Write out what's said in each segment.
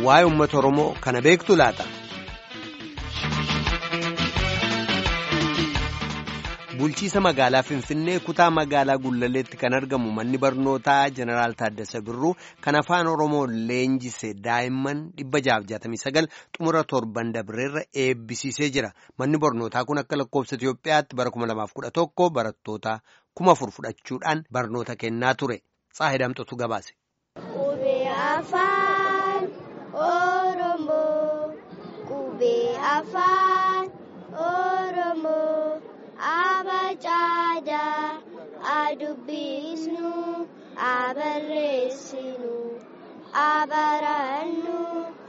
waa'ee uummata Oromoo kana beektu laata? Bulchiisa magaalaa Finfinnee kutaa magaalaa Gullalleetti kan argamu manni barnootaa Jeneraal Taaddasa Birruu kan afaan Oromoo leenjise daa'imman 669 xumura torban dabreerra eebbisiisee jira. Manni barnootaa kun akka lakkoofsa Itoophiyaatti bara 2011 barattoota 1000 fudhachuudhaan barnoota kennaa ture. Saahidamtotu gabaase. Qubee afaan Oromoo qubee afaan Oromoo abacaadaa adubbisnu abarreessinu abarannu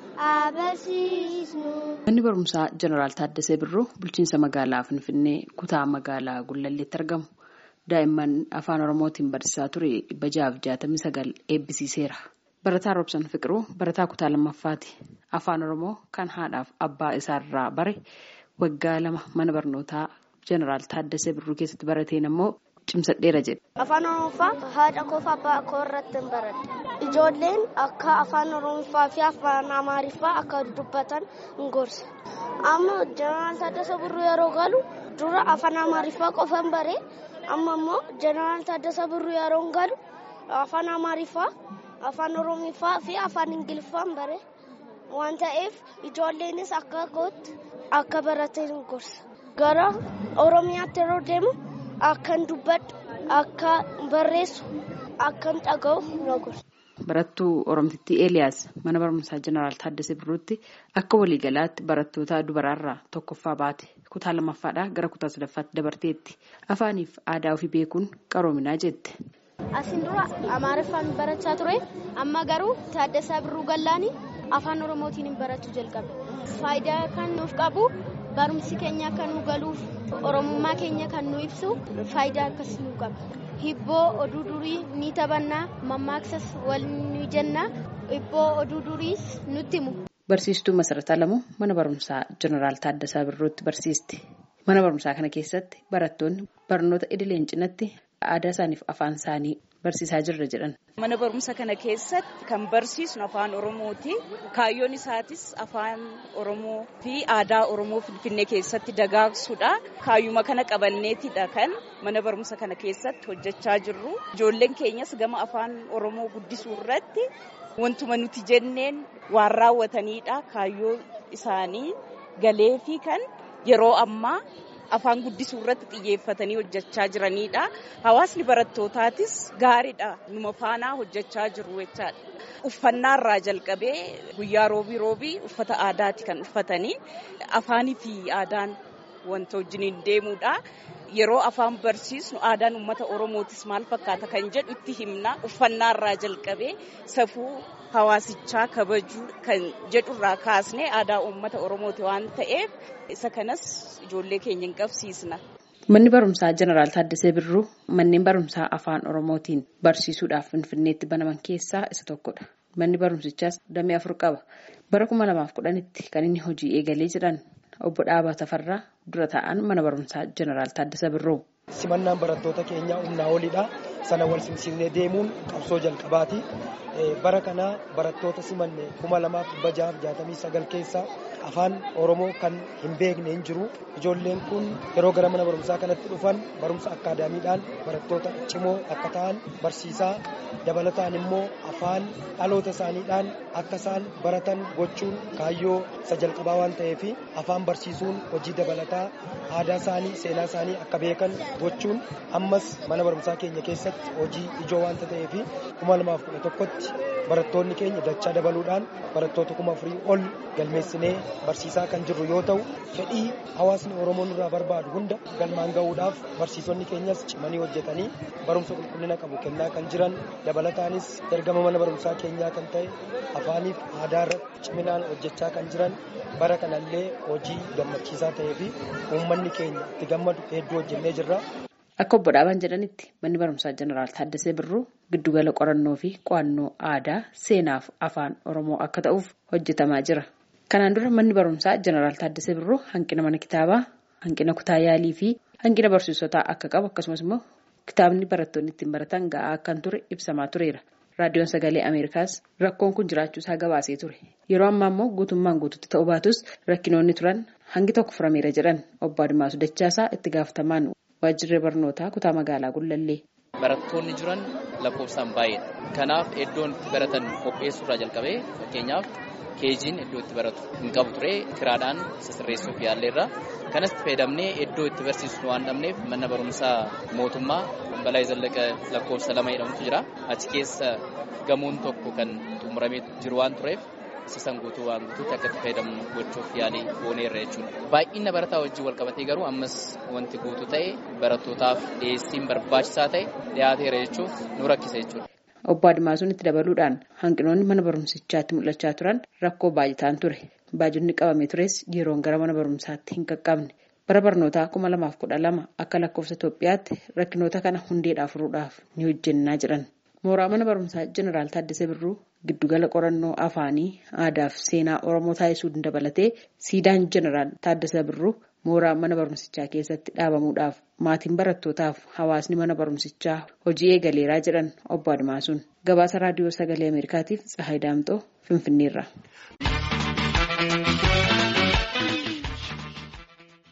abarsiisnu. Manni barumsaa Jeneraal Taaddasee Birruu bulchiinsa magaalaa Finfinnee kutaa magaalaa Gullalleetti argamu. Daa'imman afaan Oromootiin barsiisaa ture dhibba ja'aaf jaatamii sagal eebbisiiseera. Barataa Roobsan Fiqiruu barataa kutaa lammaffaati. Afaan Oromoo kan haadhaaf abbaa isaarraa bare waggaa lama mana barnootaa Jeneraal Taaddasee Birruu keessatti barateen ammoo cimsadheera jedhe. Afaan Oromoffaa haadha koof abbaa koo irratti hin baradhe. Ijoolleen akka afaan Oromoffaa fi afaan Amaariffaa akka dubbatan hin gorsa. Amma Jeneraal Taaddasee Birruu yeroo galu dura afaan Amaariffaa qofan baree. amma immoo jeneraal Taaddasa Birruu yeroo galu afaan Amaariffaa, afaan Oromiffaa fi afaan Ingiliffaan bare waan ta'eef ijoolleenis akka kootti akka baratan gorsa. Gara Oromiyaatti yeroo deemu akkan dubbadhu, akka barreessu, akkan dhaga'u na gorsa. Barattuu Oromtittii Eeliyaas mana barumsaa Jeneraal Taaddasee Birruutti akka waliigalaatti barattoota dubaraarraa tokkoffaa baate kutaa lammaffaadhaa gara kutaa sadaffaatti dabarteetti afaaniif aadaa ofii beekuun qaroominaa jette. Asin dura Amaariffaan barachaa ture amma garuu Taaddasaa Birruu Gallaanii afaan Oromootiin barachuu jalqabe. Faayidaa kan nuuf qabu barumsi keenya kan nu galuuf Oromummaa keenya kan nu ibsu faayidaa akkasii nu qaba. Hibboo oduu durii ni taphannaa mammaaksas wal ni jennaa hibboo oduu duriis nutti himu. Barsiistuu Masarataa Lamuu mana barumsaa Jeneraal Taaddasaa Birruutti barsiisti. Mana barumsaa kana keessatti barattoonni barnoota idileen cinatti aadaa isaaniif afaan isaanii barsiisaa jirra jedhan. Mana barumsa kana keessatti kan barsiisnu afaan Oromooti. Kaayyoon isaatis afaan Oromoo fi aadaa Oromoo Finfinnee keessatti dagaagsuudha. Kaayyuma kana qabanneetidha kan mana barumsa kana keessatti hojjechaa jirru. Ijoolleen keenyas gama afaan Oromoo guddisuu irratti wantuma nuti jenneen waan raawwatanidha. Kaayyoo isaanii galee fi kan yeroo ammaa afaan guddisuu irratti xiyyeeffatanii hojjechaa jiranidha. Hawaasni barattootatis gaariidha. Numa faanaa hojjechaa jiru jechaadha. Uffannaa irraa jalqabee guyyaa roobii roobii uffata aadaati kan uffatanii afaanii fi aadaan wanta wajjiniin deemuudha. Yeroo afaan barsiisnu aadaan uummata Oromootis maal fakkaata kan jedhu itti himna. Uffannaa irraa jalqabee safuu hawaasichaa kabajuu kan jedhurraa kaasnee aadaa uummata Oromooti waan ta'eef isa kanas ijoollee keenya hin qabsiisna. Manni barumsaa Jeneraal Taaddasee Birruu manneen barumsaa afaan Oromootiin barsiisuudhaaf Finfinneetti banaman keessaa isa tokkodha. Manni barumsichaas damee afur qaba. Bara kuma lamaaf kudhanitti kan inni hojii eegalee jedhan obbo Dhaabaa Tafarraa dura taa'an mana barumsaa Jeneraal Taaddasee Birruu. Simannaan barattoota keenyaa humnaa olidha. Sana wal simsiisnee deemuun qabsoo jalqabaati. Bara kana barattoota simanne kuma lamaaf dhibba ja'aaf jaatamii sagal keessaa afaan Oromoo kan hin beekne hin jiru. Ijoolleen kun yeroo gara mana barumsaa kanatti dhufan barumsa akkaadaamiidhaan barattoota cimoo akka ta'an barsiisaa dabalataan immoo afaan dhaloota isaaniidhaan akka isaan baratan gochuun kaayyoo isa jalqabaa waan ta'eef afaan barsiisuun hojii dabalataa aadaa isaanii seenaa isaanii akka beekan gochuun ammas mana barumsaa keenya keessatti hojii ijoo waanta ta'eef kuma lamaaf kudha tokkotti barattoonni keenya dachaa dabaluudhaan barattoota kuma afurii ol galmeessinee barsiisaa kan jirru yoo ta'u fedhii hawaasni oromoo irraa barbaadu hunda galmaan ga'uudhaaf barsiisonni keenyas cimanii hojjetanii barumsa qulqullina qabu kennaa kan jiran dabalataanis ergama mana barumsaa keenyaa kan ta'e afaaniif aadaa irratti ciminaan hojjechaa kan jiran bara kanallee hojii gammachiisaa ta'ee fi uummanni keenya itti gammadu hedduu hojjennee jirra. Akka obbo Dhaabaan jedhanitti manni barumsaa Jeneraal Taaddasee Birruu giddugala qorannoo fi qo'annoo aadaa seenaaf afaan Oromoo akka ta'uuf hojjetamaa jira. Kanaan dura manni barumsaa Jeneraal Taaddasee Birruu hanqina mana kitaabaa, hanqina kutaa yaalii fi hanqina barsiisotaa akka qabu akkasumas immoo kitaabni barattoonni ittiin baratan ga'aa akkan ture ibsamaa tureera. raadiyoon sagalee Ameerikaas rakkoon kun jiraachuusaa gabaasee ture. Yeroo ammaa immoo guutummaan guututti ta'uu baatus rakkinoonni turan hangi tokko furameera jedhan obbo Adimaasu Dachaasaa itti gaafatamaan waajjirri barnootaa kutaa magaalaa Gullallee. Barattoonni jiran lakkoofsaan baay'eedha. Kanaaf iddoon itti baratan qopheessuurraa jalqabee fakkeenyaaf keejiin iddoo itti baratu hin qabu ture kiraadhaan sisirreessuuf yaalleerra. Kanas fayyadamnee iddoo itti barsiisnu waan dhabneef mana barumsaa mootummaa balaa zallaqa lakkoofsa lama jedhamutu jira. Achi keessa gamoon tokko kan xumuramee jiru waan tureef sisan guutuu waan guutuutti akka itti fayyadamnu gochuuf yaalii gooneerra jechuudha. Baay'ina barataa wajjin wal qabatee garuu ammas wanti guutuu ta'e barattootaaf dhiyeessiin barbaachisaa ta'e dhiyaateera jechuuf nu rakkisa jechuudha. Obbo Adimaasuun itti dabaluudhaan hanqinoonni mana barumsichaatti mul'achaa turan rakkoo baay'ataan ture. Baajonni qabamee tures yeroon gara mana barumsaatti hin qaqqabne. Bara barnootaa kuma lamaaf kudha lama akka lakkoofsa Itoophiyaatti rakkinoota kana hundeedhaa furuudhaaf ni hojjennaa jedhan. Mooraa mana barumsaa Jeneraal Taaddasee Birruu giddugala qorannoo afaanii aadaa fi seenaa Oromoo taasisuu dabalatee siidaan Jeneraal Taaddasee Birruu mooraa mana barumsichaa keessatti dhaabamuudhaaf maatiin barattootaaf hawaasni mana barumsichaa hojii eegaleeraa jedhan obbo Adimaasuun gabaasa raadiyoo sagalee Ameerikaatiif Tsahaay Daamxoo Finfinneerra.